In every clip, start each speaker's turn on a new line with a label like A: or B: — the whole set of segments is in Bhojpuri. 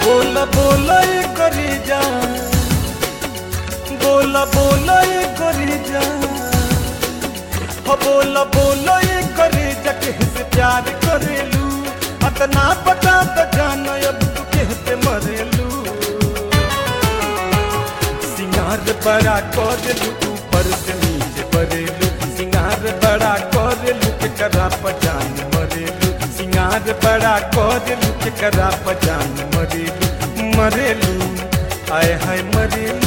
A: बोला बोला ये करी जा बोला बोला ये करी जा हो बोला बोला ये करी जा किससे प्यार करेलू अतना पता तो जान अब तू कहते मरेलू सिंगार बड़ा करेलू ऊपर से नीचे परेलू सिंगार बड़ा करेलू के करा पजान मरेलू सिंगार बड़ा करेलू के करा पजान मरेलू मरेलू आय हाय मरेलू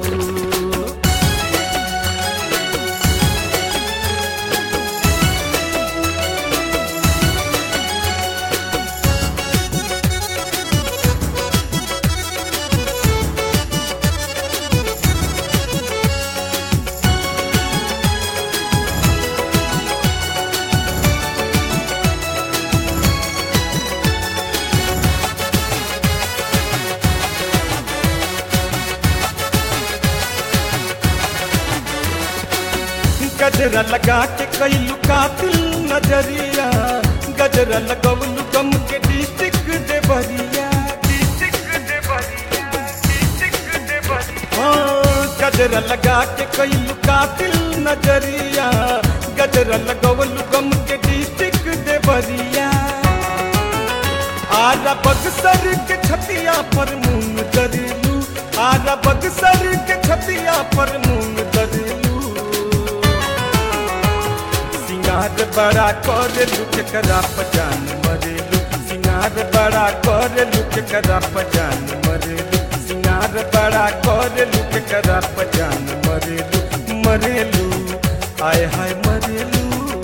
A: गजरा लगा के कैलू कातिल नजरिया गजरा लगवलू गम के डिस्ट्रिक्ट देवरिया हाँ, गजरा लगा के कैलू कातिल नजरिया गजरा लगवलू गम के डिस्ट्रिक्ट देवरिया आरा बक्सर के छतिया पर मून दरिलू आरा बक्सर के छतिया पर मून दरिलू सिंगार बड़ा करेलू के करा पजान मरेलू सिंगार बड़ा करेलू के करा पजान मरेलू सिंगार बड़ा करेलू के करा पजान मरेलू मरेलू आय हाय मरेलू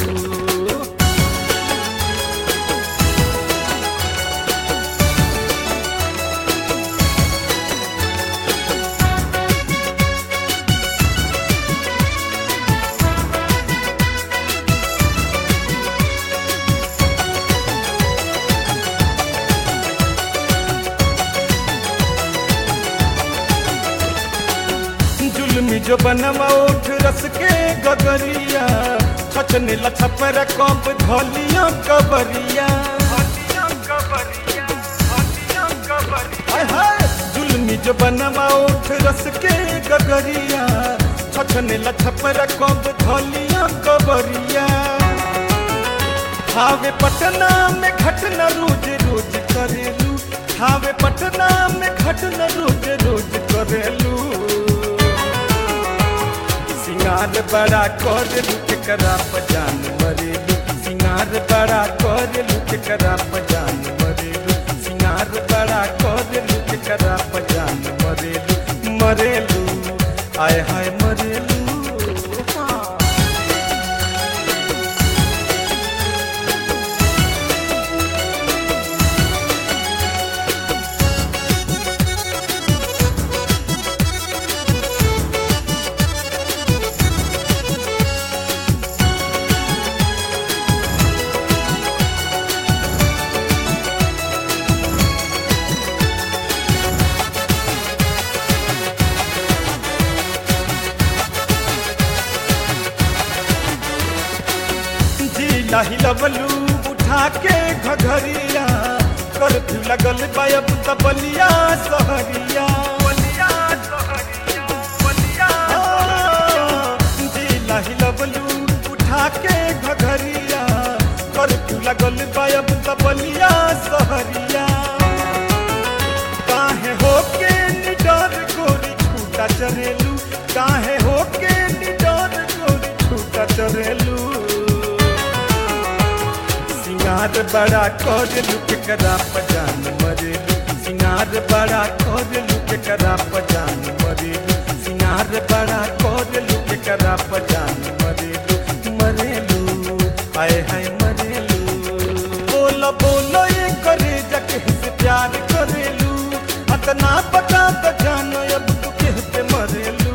A: जुलमी जो बनवा उठ रस के गगरिया छचने लछपर कप धलिया कबरिया हाय हाय जुलमी जो बनवा उठ रस के गगरिया छचने लछपर कप धलिया कबरिया हावे पटना में घटना रोज रोज करेलू हावे पटना में घटना रोज रोज करेलू सिंगार बड़ा करेलू के करा पजान मरेलू सिंगार बड़ा करेलू के करा पजान मरेलू सिंगार बड़ा करेलू के करा पजान मरेलू मरेलू आय हाय मरेलू हाँ जिला हिलवलू उठा के घघरिया कर्फ्यू लगल बायब तबलिया सहरिया हाँ, जिला हिलवलू उठा के घघरिया कर्फ्यू लगल बायब तबलिया सहरिया काहे होके निडर गोरी छूटा चरेलू काहे होके निडर गोरी छूटा चरेलू सिंगार बड़ा करेलू के करा पजान मरेलू सिंगार बड़ा करेलू के करा पजान मरेलू सिंगार बड़ा करेलू के करा पजान मरेलू मरेलू आय हाय मरेलू बोला बोला ये करे जके से प्यार करेलू अतना पता तो जानो अब तू कहते मरेलू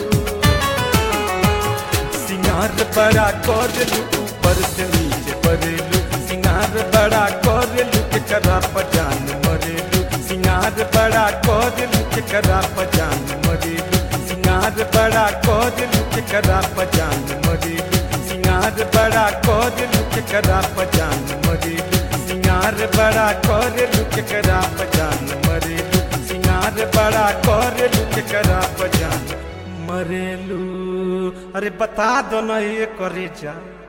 A: सिंगार बड़ा करेलू ऊपर से नीचे परेलू सिंगार बड़ा करेलू के करा पजान मरेलू सिंगार बड़ा करेलू के करा पजान मरेलू सिंगार बड़ा करेलू के करा पजान मरेलू सिंगार सिंगार बड़ा कर लुक करा पजान मरेलू सिंगार बड़ा कर लुक करा पजान मरेलू सिंगार बड़ा कर लुक करा पजान मरेलू अरे बता दो ना ये करे जा